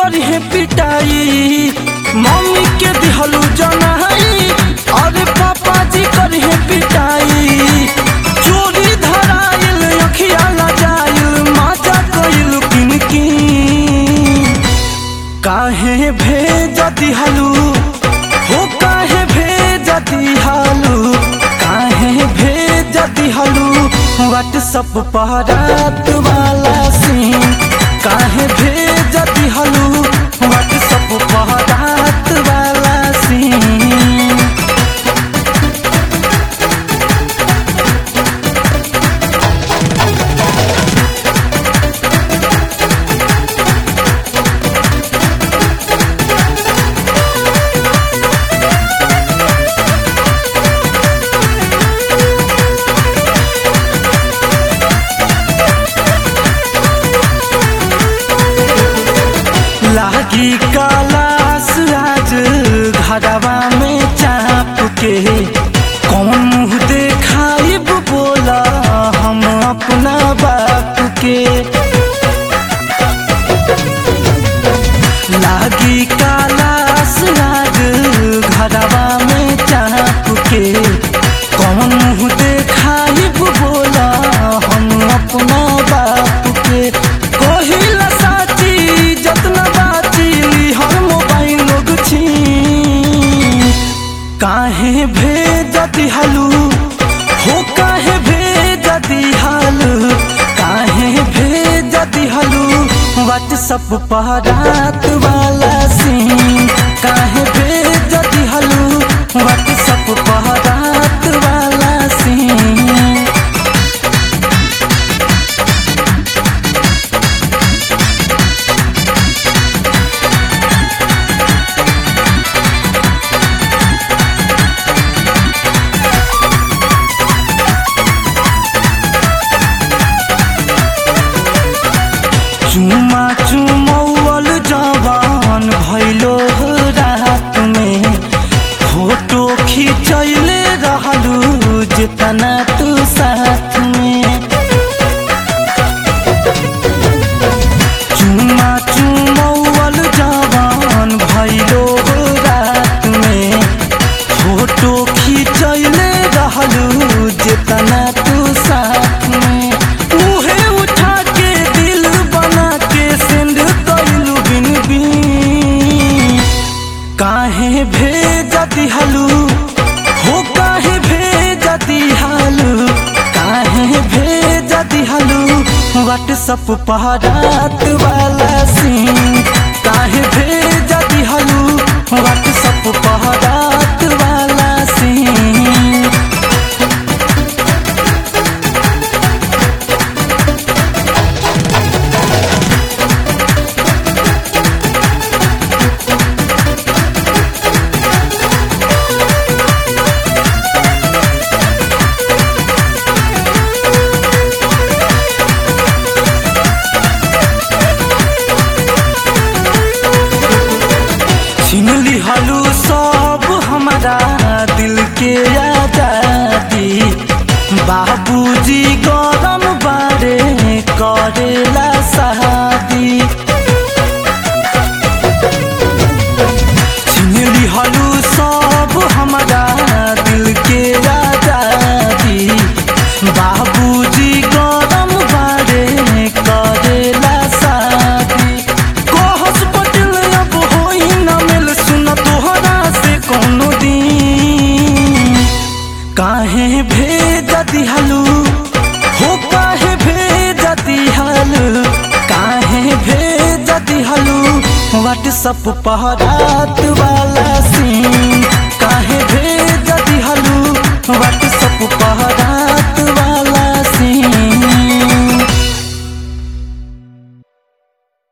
करी है पिटाई मम्मी के दिहलू जनाई अरे पापा जी करी है पिटाई चोरी धराइल अखिया लजाइल माजा कइल किनकी काहे भेज दिहलू हो काहे भेज दिहलू काहे भेज दिहलू व्हाट्सअप पर रात वाला सीन काहे भेज दिहलू व्हाट्सअप पर रात वाला सीन लागी कलास आज घरवा में चाप के कौन मुँह देखाइब बोला हम अपना बाप के लागी कलास आज घरवा में चाप के कौन मुँह देखाइब बोला हम अपना बाप के कहिला साची जतना बाची हर मोबाइल लोग छी काहे भेज दिहलू हो काहे भेज दिहलू काहे भेज दिहलू व्हाट्सअप पर रात वाला सीन काहे भेज दिहलू व्हाट्सअप पर रात वाला सीन चुमा चुमौल जवान भैलो रात में फोटो खिंचैले रहलू जितना तू साथ में चुमा चुमौल जवान भैलो रात में फोटो खिंचैले रहलू जितना तू साथ में उहे उठा के दिल बना के सेंड कइलू बिन बिन काहे भेज दिहलू हो काहे भेज दिहलू काहे भेज दिहलू व्हाट्सअप पर रात वाला सीन काहे भेज दिहलू व्हाट्सअप पर रात वाला सीन छीन लिहलू सब हमारा दिल के आजादी बाबूजी गरम बारे करेला शादी छीन लिहलू सब हमारा दिल के आजादी बाबूजी गरम बारे करेला शादी कहस पटेल अब होई न मिल सुन तोहरा से कोनो दिन काहे भेज दिहलू हो काहे भेज दिहलू काहे भेज दिहलू व्हाट्सअप पर रात वाला सीन काहे भेज दिहलू व्हाट्सअप पर